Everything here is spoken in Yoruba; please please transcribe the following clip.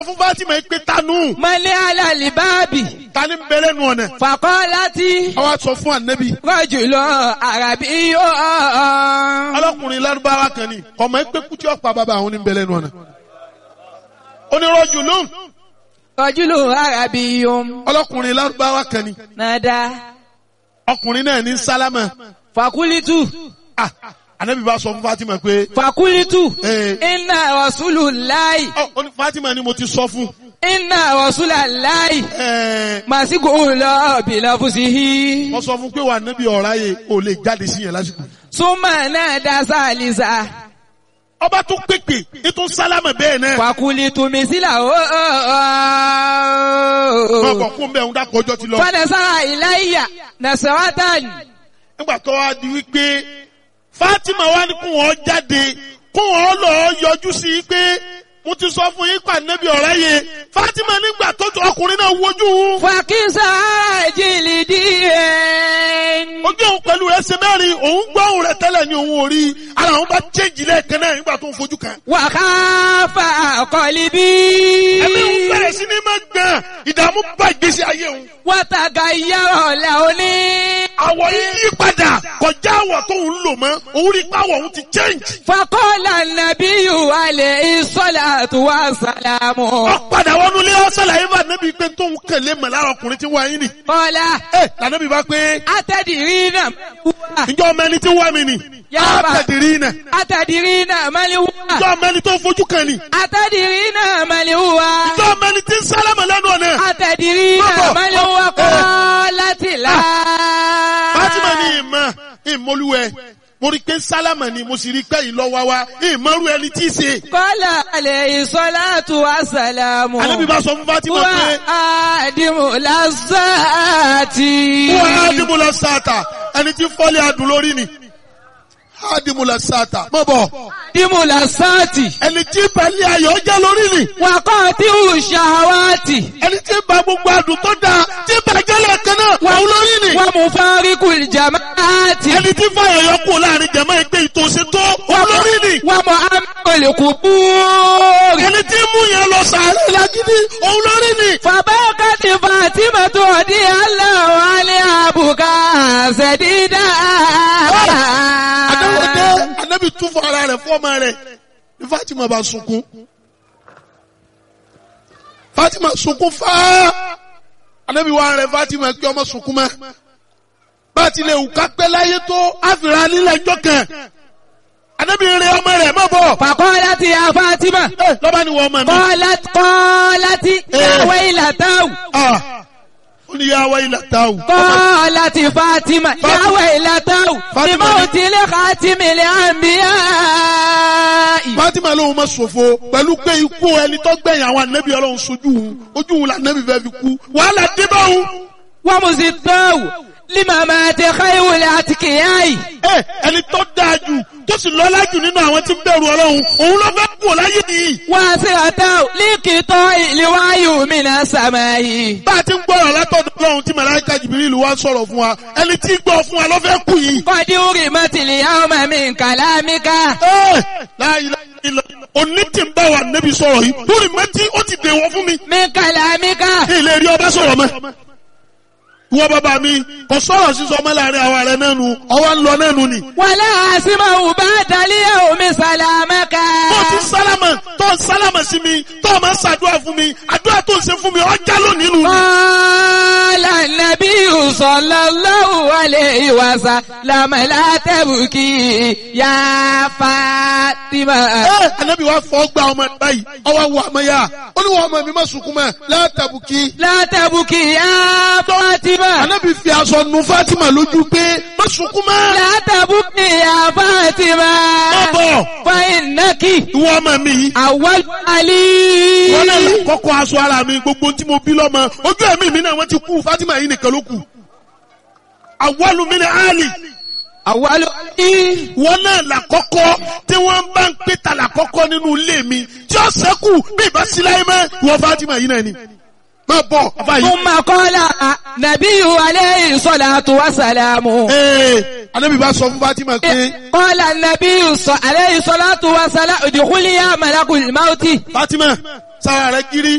fún Fatima yìí pé tanú mọ́lẹ́ alálìbáàbì tani ń bẹ̀rẹ̀ nu ọ̀nà. fàkọ́ láti àwa sọ fún ànábì rọ́jùlọ àràbí yóò. ọlọ́kùnrin lárúbáwá kan ni ọmọ ẹgbẹ́ kútí ọ̀pá bàbá àwọn ní ń bẹ̀rẹ̀ nu ọ̀nà. onírọ̀jù lóhùn rọ́jùlọ àràbí yóò. ọlọ́kùnrin lárúbáwá kan ni nàdá ọkùnrin náà ní sálámà. fàkúlítù Ah, ànábì bá sọ fún Fatima pé fàkúlítù Eh. iná rọ̀súlù láì ọ ó ní Fatima ni mo ti sọ fún. iná rọ̀súlà láì Ẹ, màsíkò lọ bìlọ̀ fùsìhí. wọ́n sọ fún pé wà nábì ọ̀rá yẹ ò lè jáde sí yẹn lásìkò. súnmọ́ náà dá sálísà ọba tó pèpè ètò sálámà bẹ́ẹ̀ náà. fàkúlítù mísílà ó. wọ́n bọ̀ fún bẹ́ẹ̀ ń dákọ̀ ọjọ́ ti lọ. fanasára ìláyà nasaratan nígbà tó wá di wípé Fatima wá ní kó wọn jáde kó wọn lọ yọjú sí i pé mo ti sọ fún yín pa nẹ́bí ọ̀rẹ́ yẹ Fatima nígbà tó tó ọkùnrin náà wojú òun fàkísà jìlì díẹ̀. ojú òun pẹ̀lú rẹ̀ ṣe mẹ́rin òun gbọ́ òun rẹ̀ tẹ́lẹ̀ ní òun ò rí ara òun bá chéjì lẹ́ẹ̀kan náà nígbà tó ń fojú kan. wàhálà àkọlì bí. ẹ̀mí òun bẹ̀rẹ̀ sí ní máa gbọ̀n ìdààmú bá ìgbésí ayé òun. wàtàgà yàrá làóní. àwọ̀ yìí yí padà kọjá àwọ̀ tó ń lò mọ́ òun rí pàwọ̀ òun ti change. fakọ́lá nàbíyù alẹ́ ìsọ́lá tó wà sàlámù. wọ́n padà wọnú ilé ọ̀sẹ̀lá yìí bá nẹ́bí pé tóun kẹ̀lé mọ̀ lára ọkùnrin tí wọ́n ayé nì. kọ́lá ẹ lànàbí bá pé atẹ́dìrí náà wà. ǹjọ́ ọmọ ẹni tí ń wá mi nì. Yàrá. àtẹ̀dìrí nà. atẹ́dìrí náà mali wà. ǹjọ́ ọmọ ẹni tó fojú kan nì. atẹ́dìrí náà mali wà. ǹjọ́ ọmọ ẹni tí ń sálámà lẹ́nu ọ̀nà. atẹ́dìrí náà Bọ́bọ̀. mali wà kọ́ láti là. Fátímà ní ìmọ̀ ìmọ̀lúwẹ̀ mo rí pé sálámà ni mo sì rí pé ìlọ́wà wa ìmọ̀rú ẹni tí í ṣe. kọ́lá alẹ́ ìsọ́lá tó wà sàlámù. Ànábì bá sọ fún Fátímà wà pé á dìmú lásàtì. wọ́n á dìbò lọ sáàtà ẹni tí fọ́lé adùn lórí ni. Á dìbò lọ sáàtà mọ̀ bọ̀ dìmú lásàtì. ẹni tí balẹ̀ ayọ̀ jẹ́ lórí ni. wàkọ́ tí ò ṣàwátì. ẹni tí ba gbogbo adùn tó dáa tí bàjẹ́ lẹ́ẹ̀kan náà wà ó lórí ni. wọ́n mú fáríkù ìjàmáàtì. ẹni tí fàyọ̀ yọ kú láàrin jẹ̀mọ́ ẹgbẹ́ ìtòsí tó wà lórí ni. wọ́n mú amọ̀lẹ̀kù búrì. ẹni tí mú yẹn lọ sàárè lágídí òun lórí ni. fàbákàtì fàtímà tó di aláwọ̀ alẹ́ àbùkà ṣẹ̀dídà. Adáwọ̀dé Anábì tún fún ara rẹ̀ fún ọmọ rẹ̀ ní Fátímà bá sunkún. Fátímà sunkún fáá. Anábì wá rẹ̀ Fátímà kí ọmọ sunkún mọ́. Bá a ti lè wù ká pẹ́ láyé tó àfìrà nílẹ̀ ẹjọ́ kan. Anábì rẹ̀ ọmọ rẹ̀ mọ̀ bọ̀. fàkọ́lá ti ya fátímà. Ẹ lọ́ba ni wọ́n ọmọ mi. kọ́lá kọ́lá ti yàwé ìlàtàwù. Ah, Ó ní yàwá ilẹ̀ táwù. kọ́lá ti fátímà yàwé ìlàtàwù. Fátímà ìmọ̀ ni- òtílẹ̀ kàtímìlẹ̀ àmbíyá. Fátímà lóhun ma ṣòfò pẹ̀lú pé ikú ẹni tó gbẹ̀yìn àwọn ànábì Ọlọ́run sojú òun. Ojú òun lànàbì fẹ́ fi kú. Wàhálà dé bá òun. ومزداو لما مات خير الاتقياء Ẹ ẹni tó dáa jù tó sì lọ́lá jù nínú àwọn tí ń bẹ̀rù Ọlọ́run òun ló fẹ́ kú láyé nìyí. واسعتاو لقطاع الوعي من السماء Bá a ti ń gbọ́rọ̀ látọ̀dọ̀ Ọlọ́run tí Màláíkà Jìbìrìlù wá sọ̀rọ̀ fún wa ẹni tí gbọ́ fún wa ló fẹ́ kú yìí. قد أرمت اليوم من كلامك Ẹ láyé ilẹ̀ òní tí ń bá wa nẹ́bí sọ̀rọ̀ yìí lórí mẹ́tí ó ti dèwọ̀ fún mi. من كلامك Kí ilé rí ọba sọ̀rọ̀ mọ́. Ìwọ bàbá mi kò sọ̀rọ̀ sísọ ọmọ láàrin àwọn ààrẹ náà nu ọwọ́ ń lọ náà nu ni. ولا أسمع بعد اليوم سلامك Tó ti sálámà tó ń sálámà sí mi tó máa ń ṣàdúrà fún mi àdúrà tó ń ṣe fún mi ọjà lónìí nu ni. قال النبي صلى الله عليه وسلم لا تبكي يا فاطمة Ẹ Ànábì wa fọ́ gba ọmọ ẹ̀ báyìí ọwọ́ wọ ọmọ yá ó ní wọ́n ọmọ mi má sunkún mọ́ látàbùkì. لا تبكي يا فاطمة Ànábì fi aṣọ nu Fátímà lójú pé má sunkún mọ́. لا تبكي يا فاطمة Má bọ̀ فإنك ìwọ ọmọ mi yìí. أول علي Wọ́n náà là kọ́kọ́ aṣọ ara mi gbogbo tí mo bí lọ́mọ ojú ẹ̀mí mi náà wọ́n ti kú Fátímà yìí nìkan ló kù. Àwọ̀lù mi ni Áàlì. أول علي Wọ́n náà là kọ́kọ́ tí wọ́n bá ń pè ta là kọ́kọ́ nínú ilé mi tí ó sẹ́kù bí ìbá síláyé mọ́ ìwọ Fátímà yìí náà ni. Má bọ̀ bàbá yìí. ثم قال نبي عليه الصلاة والسلام Ee, Ànábì bá sọ fún Fátímà pé قال النبي ص- عليه الصلاة والسلام ادخلي يا ملك الموت Fátímà sára rẹ̀ kiri